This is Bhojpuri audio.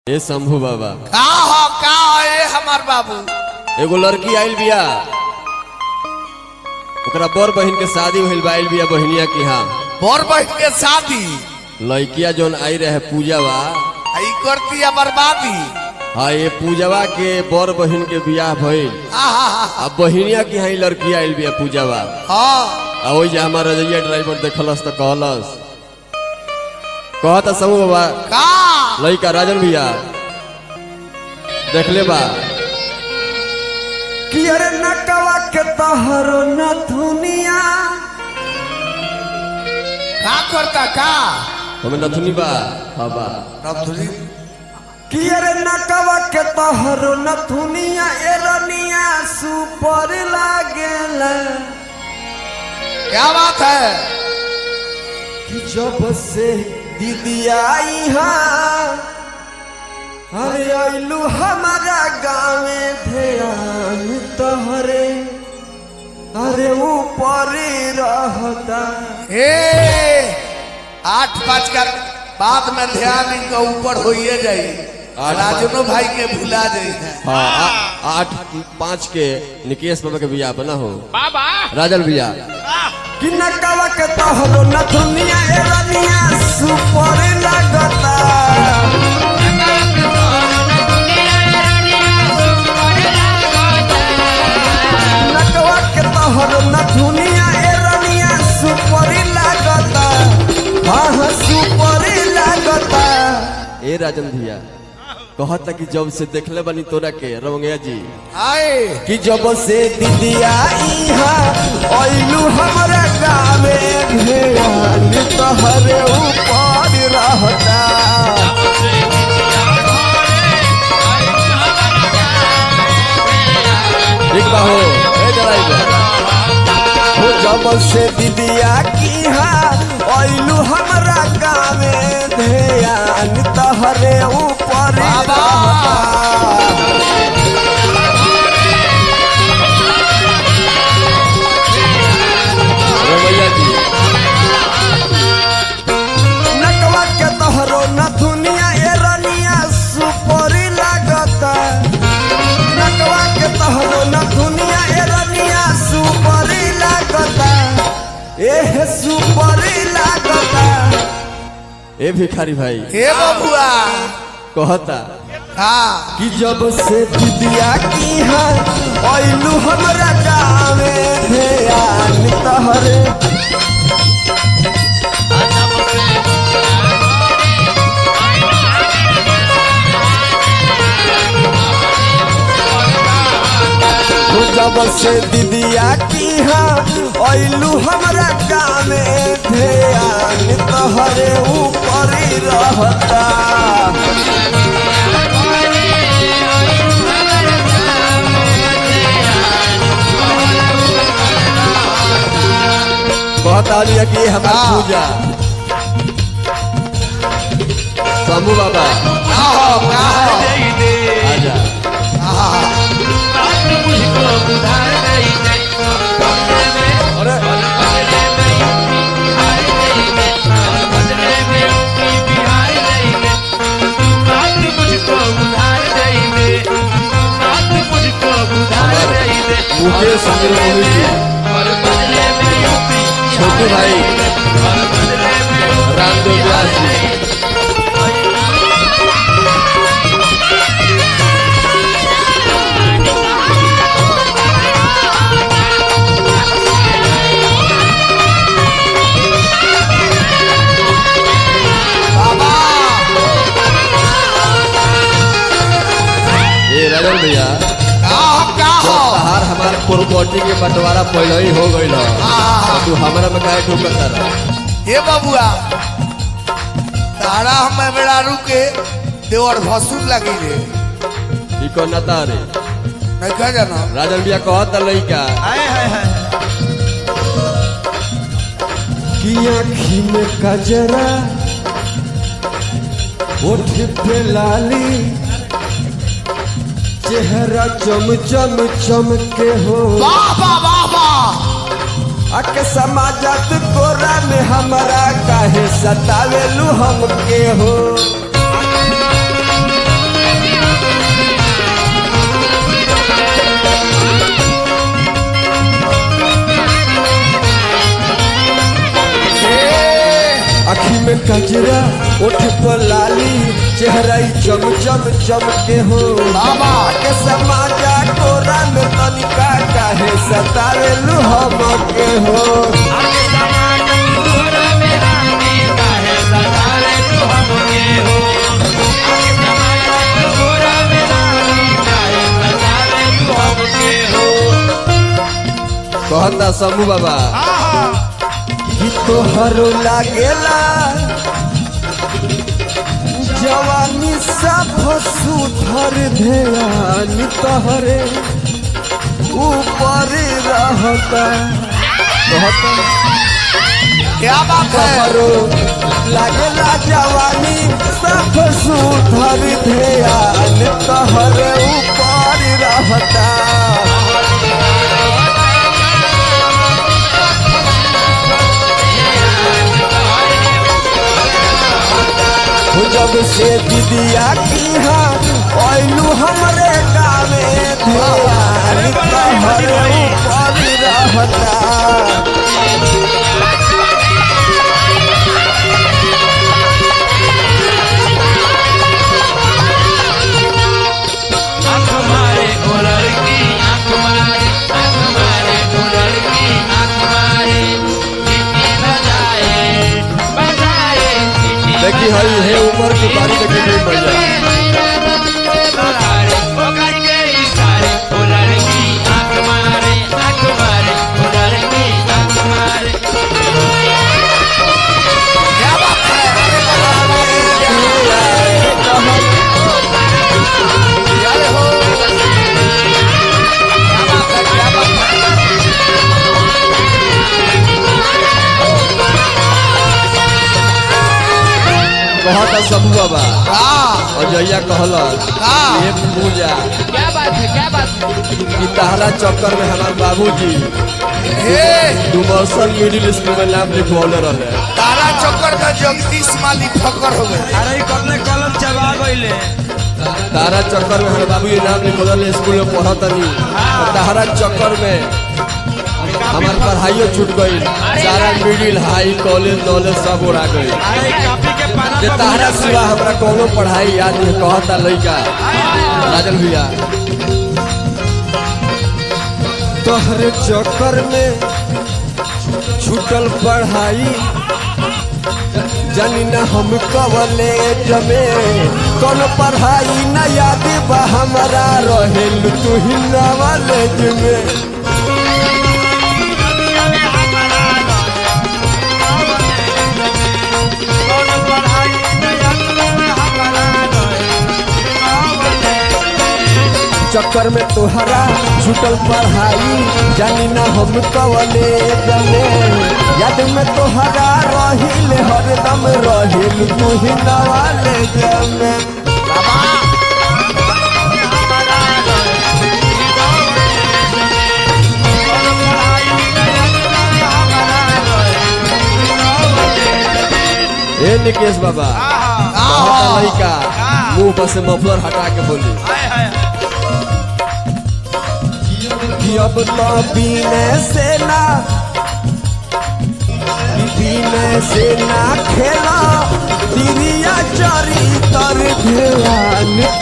ए शंभू बाबा का हो का हो ए हमार बाबू एगो लड़की आइल बिया ओकरा बड़ बहिन के शादी भइल बा आइल बिया बहिनिया के यहाँ बड़ बहन के शादी लड़किया जोन आई रहे पूजावा आई करती है बर्बादी हाँ ये पूजावा के बड़ बहिन के बियाह भइल आहा अब बहिनिया के यहाँ ई लड़की आइल बिया पूजावा हाँ आ ओइ जे हमार रजैया ड्राइवर देखलस तो कहलस कहता समूह बाबा का लड़का राजन भैया देखले बा कि अरे नकवा के तहरो न दुनिया का करता का हमें नथुनी बा हाँ बा रब्दुली कि अरे नकवा के तहरो न दुनिया एरनिया सुपर लागेला क्या बात है कि जब से दीदी आई हाँ अरे आइलू हमारा गाँव ध्यान तहरे अरे ऊपर रहता ए आठ पाँच का बाद में ध्यान इनका ऊपर होइए जाई आठ राजनो भाई के भुला जाई हाँ आ- आठ पाँच के निकेश बाबा के बियाह बना हो बाबा राजन भैया कि नकवा के तहरो न दुनिया एरनिया सुपर लागता नकवा के तहरो न दुनिया एरनिया सुपर लागता हाँ हाँ सुपर लागता ए राजन भैया कहता कि जब से देखले बनी तोरा के रमंगया जी आए कि जब से दीदिया इहाँ अइलू हमरा गावे ध्यान तहरे ऊपर रहता ठीक बा हो ए ड्राइवर हो जब से दीदिया की अइलू हमरा गावे ध्यान तहरे ऊपर बाबा। रहता रमैया जी नकवा के तोहरो न दुनिया एरनिया सुपरी लागता नकवा के तोहरो न दुनिया एरनिया सुपरी लागता एह सुपरी लागता ए भिखारी भाई हे बबुआ कहता हाँ कि जब से दीदिया की है अइलू हमरा गावे ध्यान तहरे हो जब से दीदिया की है अइलू हमरा गावे ध्यान तहरे ऊपर रहता कहता लिया कि हमार हाँ। पूजा शंभू बाबा का हो का हो आजा मुकेश अमीर मोहित जी छोटू भाई रामदेव व्यास जी बाबा ए राजन भैया का हो का हो तहार हमार प्रॉपर्टी के बंटवारा पहले ही हो गई हाँ। तू हमरा में काहे ठोकता रहा हे बबुआ तारा हम बेड़ा रुके देवर भसुर लगी रे ई को नता रे नहीं कह जाना राजन भैया कहता लइका की आँखी में कजरा ओठ पे लाली चेहरा चम चम चमके हो वाह वाह वाह वाह अके समाजत कोरा में हमारा काहे सतावेलू हमके हो कजरा उठ को लाली चेहरा ही चम चम चम के हो बाबा। के समाजा कोरा में तनिका काहे सतावेलु हम के हो कहता समू बाबा कि तोहरो लागेला जवानी सब सुधर ध्यान तोहरे ऊपर रहता कहता क्या बात है कमरो लागेला जवानी सब सुधर ध्यान तोहरे ऊपर रहता हो जब से दीदिया की हाँ ओइलू हमरे गावे ध्यान तोहरे ऊपर रहता देखी हई हे उम्र की बारी देखी नहीं बढ़िया क्या बात है अरे हो क्या बात है क्या बात है कहता समू बाबा हाँ अजैया कहलस हाँ। ये पूजा क्या बात है क्या बात है कि तहरा चक्कर में हमार बाबूजी हे डुमरसन मिडिल स्कूल में नाम लिखवले रहे तारा चक्कर में जगदीश माली ठक्कर हो गए अरे ई कतने कलम चबा गइले तारा चक्कर में हमारे बाबूजी नाम लिखवले स्कूल में पढ़तनी तो तहरा चक्कर में हमार पढ़ाइयो छूट गई सारा मिडिल हाई कॉलेज नॉलेज सब उड़ा गई अरे ई कॉपी के पाना जे पर तहरा सिवा हमरा कोनो पढ़ाई याद नहीं कहता लइका राजन भैया तोहरे चक्कर में छूटल पढ़ाई जानी ना हम कवले जमे कौन पढ़ाई न याद बा हमारा रहेल तू ही नॉलेज में चक्कर में तोहरा छूटल पढ़ाई जानी ना हम कवले जमे याद में तोहरा रहिल हरदम रहिल तू ही नवाले जमे ए निकेश बाबा कहता लइका मुंह पर से मफलर हटा के बोली कि अब तो पीने से ना कि पीने से ना खेला तिरिया चरी तर ध्यान